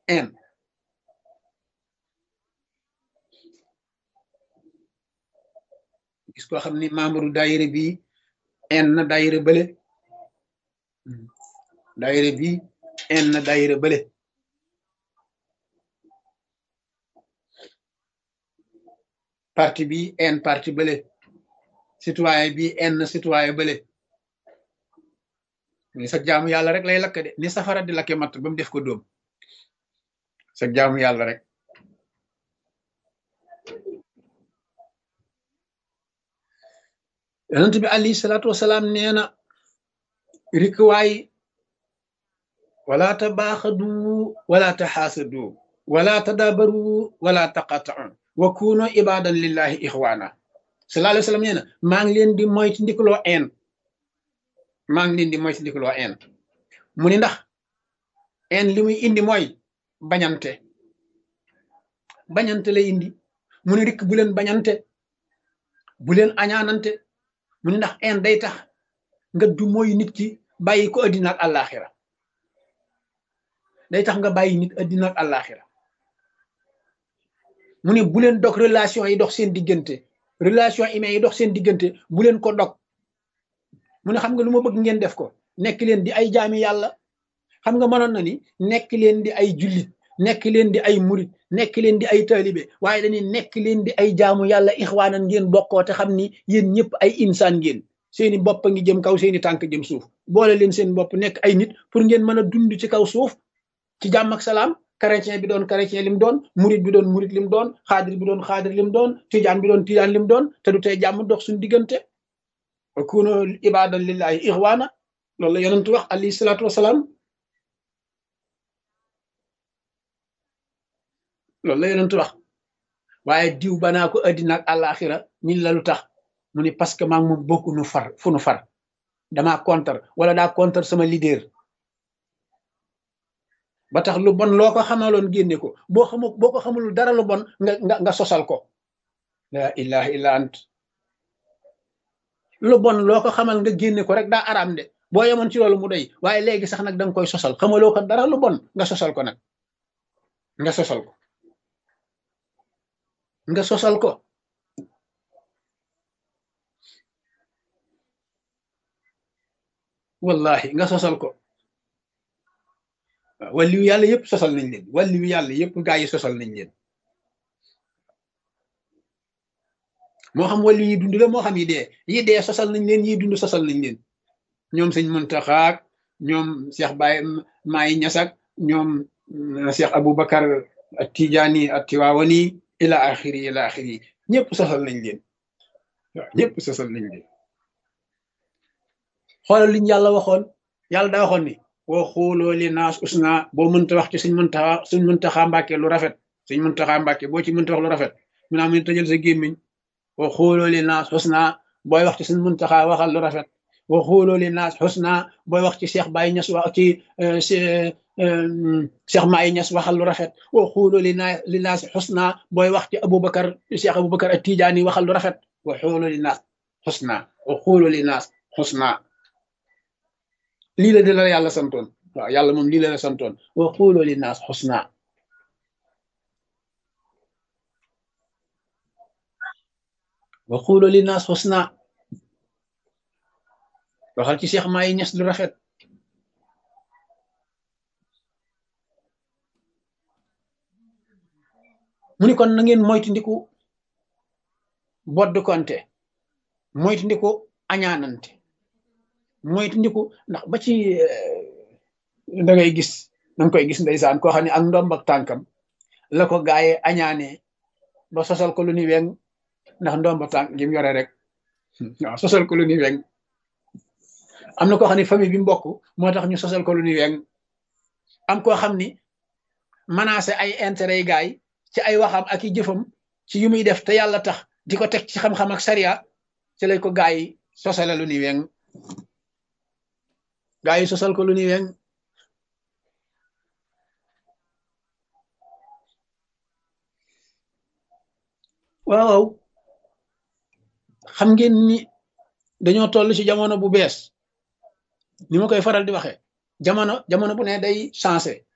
haine gis koo xam ni membre daayira bi haine na daayira bële daayira bi haine na daayira bële parti bi haine parti bële citoyen bi haine na citoyen bële ni sa jaamu yàlla rek lay lakk de ni safara di lakke matt ba mu def ko dóom sa jaamu yàlla rek yonent bi alayhi salaatu wasalaam nee na rikwaay wala tabaaxadu wala taxaasadu wala tadabaru wala taqatau wa kuno ibadan lillahi ixwaana sallallahu alayhi wa sallam nee na maa ngi leen di moytu ndikaloo een maa ngi leen di moytu ndikaloo een mu ni ndax een li muy indi mooy bañante bañante lay indi mu ni rikk bu leen bañante bu leen añaanante mu ni ndax een day tax nga du mooy nit ki bàyyi ko addina ak àllaaxira day tax nga bàyyi nit addina ak àllaaxira mu ne bu leen dog relation yi dox seen diggante relation humaine yi dox seen diggante bu leen ko dog mu ne xam nga lu ma bëgg ngeen def ko nekk leen di ay jaami yàlla xam nga mënoon na ni nekk leen di ay jullit nekk leen di ay murit nekk leen di ay taalibe waaye dañuy nekk leen di ay jaamu yàlla ixwaanan ngeen bokkoo te xam ni yéen ñëpp ay insaan ngeen seeni bopp a ngi jëm kaw seeni tànk jëm suuf boole leen seen bopp nekk ay nit pour ngeen mën a dund ci kaw suuf ci jàmm ak salaam chrétien bi doon chrétien lim doon murit bi doon murit lim doon xaadir bi doon xaadir lim doon tijaan bi doon tijaan lim doon te du tey jàmm dox suñu diggante kuno ibadan lillahi ixwaana loolu la yonentu wax alayhi salaatu wasalaam loolu la yonentu wax waaye diw banaa ko addina ak àllaaxira ñin la lu tax mu ni parce que maa ngi moom bokku nu far fu nu far damaa contre wala daa contre sama leader ba tax lu bon loo ko xamaloon génne ko boo xamu boo ko xamul dara lu bon nga nga nga sosal ko la ilaha illa ant lu bon loo ko xamal nga génne ko rek daa araam de boo yemoon ci loolu mu doy waaye léegi sax nag da nga koy sosal xamaloo ko dara lu bon nga sosal ko nag nga sosal ko nga sosal ko wallahi nga sosal ko wàlliwu yàlla yëpp sosal nañ leen wàlliwu yàlla yëpp gaa yi sosal nañ leen moo xam wàllu yi dund la moo xam yi dee yi dee sosal nañ leen yi dund sosal nañ leen ñoom sëñ Muntaxaak ñoom Cheikh Baye Maay Ñasak ñoom Cheikh Aboubacar ak Tijaani ak Tiwaawani ila axiri ila axiri ñëpp sosal nañ leen waaw ñëpp sosal nañ leen xoolal liñ yàlla waxoon yàlla daa waxoon ni woo xooloo li naas usna boo mënta wax ci suñ mëntaxa suñ mëntaxaa mbàkke lu rafet suñ mëntaxaa mbàkke boo ci mënta wax lu rafet mu naa mu tëjal sa gémmiñ woo xooloo li naas usna booy wax ci suñ mëntaxaa waxal lu rafet woo xooloo li naas usna booy wax ci Cheikh Baye Ñas wax ci Cheikh Maay Ñas waxal lu rafet woo xooloo li naa li naas usna booy wax ci Aboubacar Cheikh Aboubacar ak Tijaani waxal lu rafet woo xooloo li naas usna woo xooloo li naas usna lii la de la yàlla santoon waaw yàlla moom lii la la santoon wa xuuloo li naas xusna wa xuuloo li naas xusna waxal ci Cheikh Maay Ñas lu rafet mu ni kon na ngeen moytu ndiku bodd konte moytu ndiku añaanante moytu ndiku ndax ba ci da ngay gis danga koy gis ndeysaan koo xam ne ak ndomb ak tànkam la ko gaaye añaane ba sosal ko lu ni weng ndax ndomb tànk gi mu yore rek waaw sosal ko lu ni weng am na koo xam ne famille bi mbokk moo tax ñu sosal ko lu ni weng am koo xam ni menacé ay intérêt yi gaay ci ay waxam ak i jëfam ci yu muy def te yàlla tax di ko teg ci xam-xam ak sariya ci lay ko gaay yi sosale lu ni weng gaa yi sosal ko lu ni weng waaw xam ngeen ni dañoo toll ci jamono bu bees ni ma koy faral di waxee jamono jamono bu ne day changé